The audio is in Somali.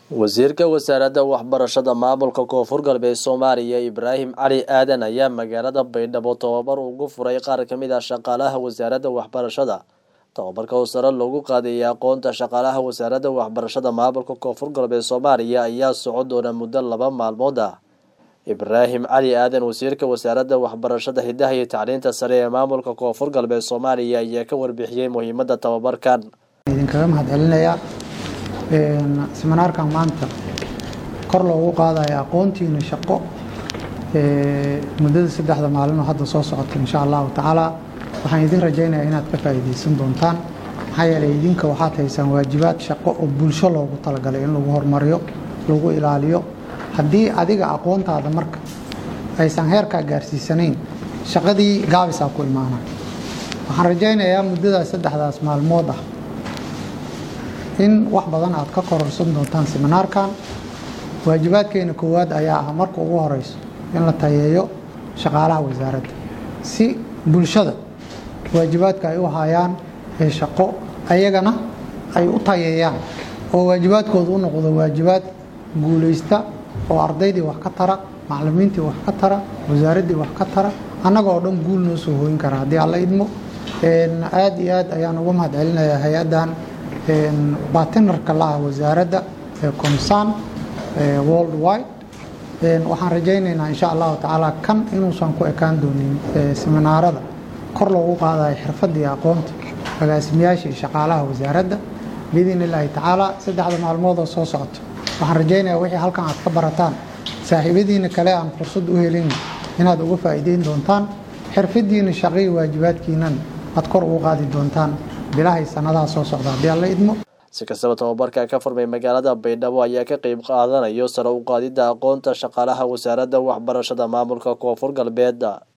wasiirka wasaaradda waxbarashada maamulka koonfur galbeed soomaaliya ibraahim cali aadan ayaa magaalada baydhabo tababar ugu furay qaar ka mid ah shaqaalaha wasaaradda waxbarashada tababarka oo sare loogu qaadayay aqoonta shaqaalaha wasaaradda waxbarashada maamulka koonfur galbeed soomaaliya ayaa socon doona muddo laba maalmood ah ibraahim cali aadan wasiirka wasaaradda waxbarashada hidaha iyo tacliinta sare ee maamulka koonfur galbeed soomaaliya ayaa ka warbixiyey muhiimada tababarkan idinkaga mahad celinayaa seminaarkan maanta kor loogu qaadaya aqoontiina shaqo muddada saddexda maalin oo hadda soo socota insha allahu tacaala waxaan idin rajaynayaa inaad ka faa'iidaysan doontaan maxaa yeelay idinka waxaad haysaan waajibaad shaqo oo bulsho loogu talagalay in lagu horumariyo lagu ilaaliyo haddii adiga aqoontaada marka aysan heerkaa gaarsiisanayn shaqadii gaabisaa ku imaana waxaan rajaynayaa muddadaas saddexdaas maalmood ah in wax badan aad ka kororsan doontaan seminaarkan waajibaadkeena koowaad ayaa ah marka ugu horeyso in la tayeeyo shaqaalaha wasaaradda si bulshada waajibaadka ay u hayaan ee shaqo ayagana ay u tayeeyaan oo waajibaadkooda u noqdo waajibaad guulaysta oo ardaydii wax ka tara macalimiintii wax ka tara wasaaraddii wax ka tara annaga oo dhan guul noo soo hooyin kara haddii alla idmo aada iyo aad ayaan uga mahad celinayaa hay-addan batinarka laha wasaaradda ee comsan world wide waxaan rajaynaynaa insha allahu tacaala kan inuusan ku ekaan doonin seminaarada kor loogu qaadayo xirfadda iyo aqoonta agaasimayaasha iyo shaqaalaha wasaaradda biidn illaahi tacaala saddexda maalmood oo soo socota waxaan rajaynayaa wixii halkan aad ka barataan saaxiibadiina kale aan fursad u helin inaad uga faa'iideyn doontaan xirfadiina shaqii waajibaadkiinan aad kor ugu qaadi doontaan bilahay sanadaha soo socda haddii alla idmo si kastaba tababarka ka furmay magaalada baydhabo ayaa ka qeyb qaadanayo sare u qaadidda aqoonta shaqaalaha wasaaradda waxbarashada maamulka koonfur galbeed